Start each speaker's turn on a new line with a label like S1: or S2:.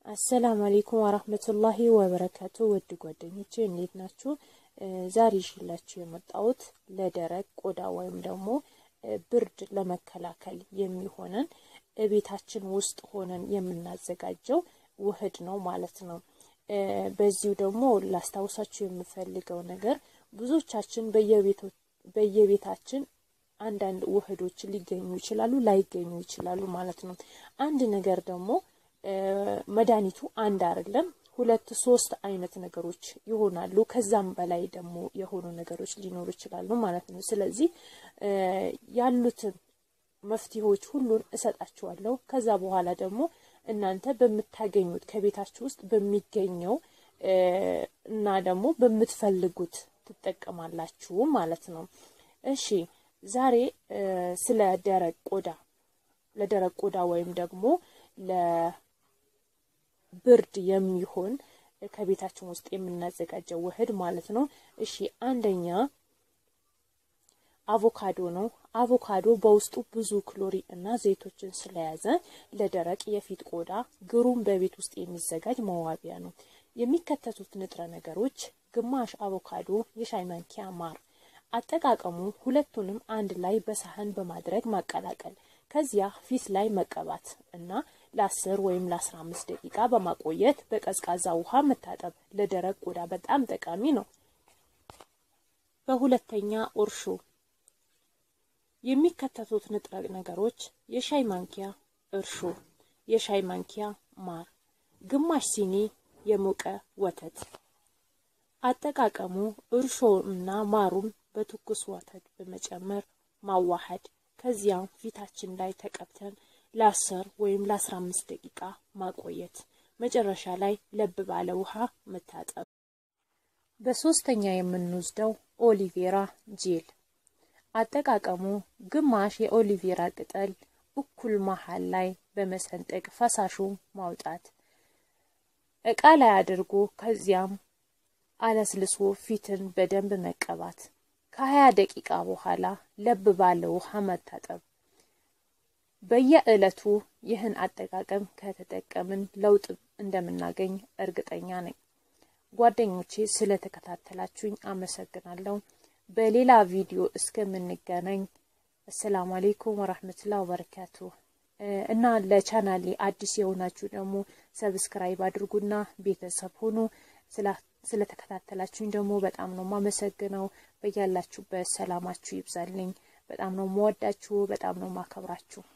S1: አሰላሙ አሌይኩም ወራህመቱላሂ ወበረካቱ። ውድ ጓደኞቼ እንዴት ናችሁ? ዛሬ ይዤላችሁ የመጣሁት ለደረቅ ቆዳ ወይም ደግሞ ብርድ ለመከላከል የሚሆነን ቤታችን ውስጥ ሆነን የምናዘጋጀው ውህድ ነው ማለት ነው። በዚሁ ደግሞ ላስታውሳችሁ የምፈልገው ነገር ብዙዎቻችን በየቤታችን አንዳንድ ውህዶች ሊገኙ ይችላሉ፣ ላይገኙ ይችላሉ ማለት ነው። አንድ ነገር ደግሞ መድኃኒቱ አንድ አይደለም፣ ሁለት ሶስት አይነት ነገሮች ይሆናሉ። ከዛም በላይ ደግሞ የሆኑ ነገሮች ሊኖሩ ይችላሉ ማለት ነው። ስለዚህ ያሉትን መፍትሄዎች ሁሉን እሰጣችኋለሁ። ከዛ በኋላ ደግሞ እናንተ በምታገኙት ከቤታችሁ ውስጥ በሚገኘው እና ደግሞ በምትፈልጉት ትጠቀማላችሁ ማለት ነው። እሺ ዛሬ ስለ ደረቅ ቆዳ ለደረቅ ቆዳ ወይም ደግሞ ለብርድ የሚሆን ከቤታችን ውስጥ የምናዘጋጀው ውህድ ማለት ነው። እሺ አንደኛ አቮካዶ ነው። አቮካዶ በውስጡ ብዙ ክሎሪ እና ዘይቶችን ስለያዘ ለደረቅ የፊት ቆዳ ግሩም በቤት ውስጥ የሚዘጋጅ መዋቢያ ነው። የሚከተቱት ንጥረ ነገሮች ግማሽ አቮካዶ፣ የሻይ ማንኪያ ማር። አጠቃቀሙ ሁለቱንም አንድ ላይ በሳህን በማድረግ ማቀላቀል፣ ከዚያ ፊት ላይ መቀባት እና ለአስር ወይም ለአስራ አምስት ደቂቃ በማቆየት በቀዝቃዛ ውሃ መታጠብ ለደረቅ ቆዳ በጣም ጠቃሚ ነው። በሁለተኛ እርሾ የሚከተቱት ንጥረ ነገሮች የሻይ ማንኪያ እርሾ፣ የሻይ ማንኪያ ማር፣ ግማሽ ሲኒ የሞቀ ወተት። አጠቃቀሙ እርሾ እና ማሩን በትኩስ ወተት በመጨመር ማዋሃድ፣ ከዚያም ፊታችን ላይ ተቀብተን ለአስር ወይም ለአስራ አምስት ደቂቃ ማቆየት፣ መጨረሻ ላይ ለብ ባለ ውሃ መታጠብ። በሶስተኛ የምንወስደው ኦሊቬራ ጄል አጠቃቀሙ ግማሽ የኦሊቬራ ቅጠል እኩል መሃል ላይ በመሰንጠቅ ፈሳሹ ማውጣት፣ እቃ ላይ አድርጎ ከዚያም አለስልሶ ፊትን በደንብ መቀባት፣ ከሀያ ደቂቃ በኋላ ለብ ባለ ውሃ መታጠብ። በየዕለቱ ይህን አጠቃቀም ከተጠቀምን ለውጥ እንደምናገኝ እርግጠኛ ነኝ። ጓደኞቼ ስለተከታተላችሁኝ አመሰግናለሁ። በሌላ ቪዲዮ እስከምንገናኝ አሰላሙ አሌይኩም ወራህመቱላ ወበረካቱ። እና ለቻናሌ አዲስ የሆናችሁ ደግሞ ሰብስክራይብ አድርጉና ቤተሰብ ሆኑ። ስለተከታተላችሁኝ ደግሞ በጣም ነው ማመሰግነው። በያላችሁበት ሰላማችሁ ይብዛልኝ። በጣም ነው መወዳችሁ፣ በጣም ነው ማከብራችሁ።